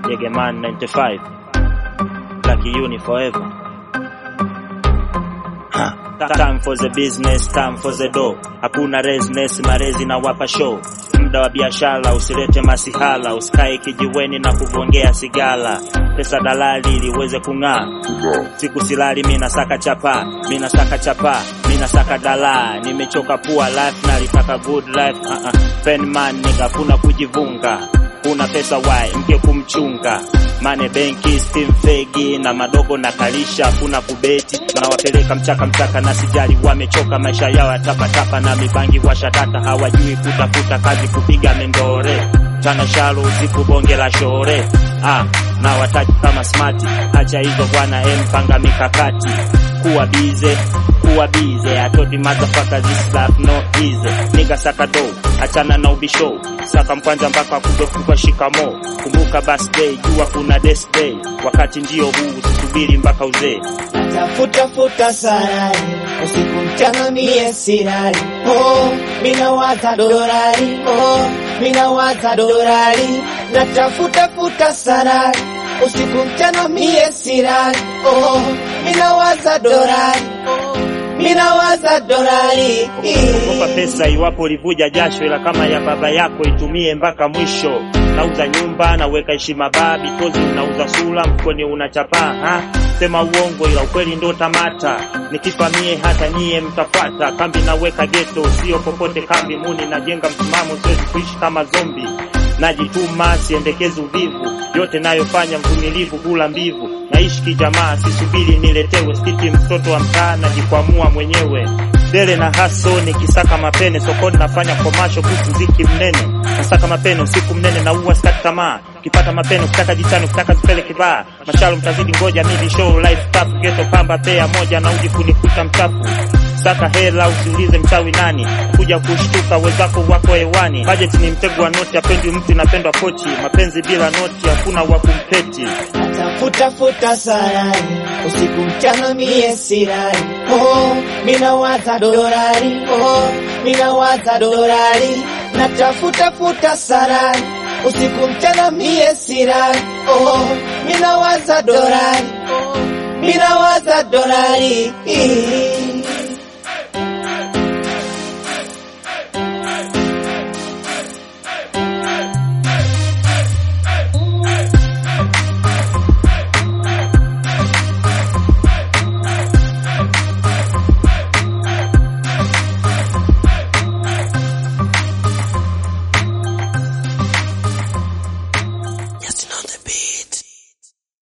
Yegeman 95 Black Uni forever. Ha, Time for the business, time for the dough. Hakuna resness, marezi na wapa show. Muda wa biashara usilete masihala, usikae kijiweni na kugongea sigala. Pesa dalali ili uweze kung'aa. Siku silali mina saka chapa, mina saka chapa, mina saka dala. Nimechoka pua life na litaka good life. Uh -uh. Pen man nigga, kuna kujivunga. Una pesa wai mke kumchunga mane benki steam fegi na madogo na kalisha kuna kubeti nawapeleka mchaka mchaka na sijali wamechoka maisha yao ya tapatapa na mibangi washatata hawajui kutafuta kazi kupiga mendore chana shalo usiku bonge la shore ah, na wataji kama smart acha hizo bwana em panga mikakati kuwa bize kuwa bize atodi motherfucker this life no easy nigga saka do achana na ubisho saka mkwanja mpaka kudokukwa shikamo kumbuka birthday jua kuna death day wakati ndio huu usisubiri mpaka uzee Tafuta futa sarari usiku mchana mie sirari oh, mina waza dorari oh, mina waza dorari natafuta futa sarari usiku mchana mie sirari oh, mina waza dorari mina waza dorari Ogopa pesa iwapo ulivuja jasho, ila kama ya baba yako itumie mpaka mwisho. Nauza nyumba, naweka heshima baa, bitozi unauza sura, mkoni unachapaa ha? Sema uongo ila ukweli ndo tamata. Nikifa mie hata nyie mtafuata. Kambi naweka geto, sio popote kambi. Muni najenga msimamo, siwezi kuishi kama zombi. Najituma, siendekezi uvivu, yote nayofanya mvumilivu, hula mbivu. Naishi kijamaa, sisubiri niletewe, siti mtoto wa mtaa, najikwamua mwenyewe dele na haso nikisaka mapene sokoni nafanya komasho kuhusu mziki mnene nasaka mapene usiku mnene na uwa skati tamaa ukipata mapene ukitaka jichani ukitaka zipele kibaa mashalo mtazidi ngoja midi show life staff geto pamba pea moja na uji kunikuta mchafu saka hela usiulize mchawi nani kuja kushtuka wenzako wako hewani budget ni mtego wa noti apendi mtu inapendwa pochi mapenzi bila noti hakuna wa kumpeti Tafuta futa sarari usiku mchana mie sirari oh, mina waza dorari oh, mina waza dorari natafuta futa sarari usiku mchana mie sirari oh, mina waza dorari mina waza dorari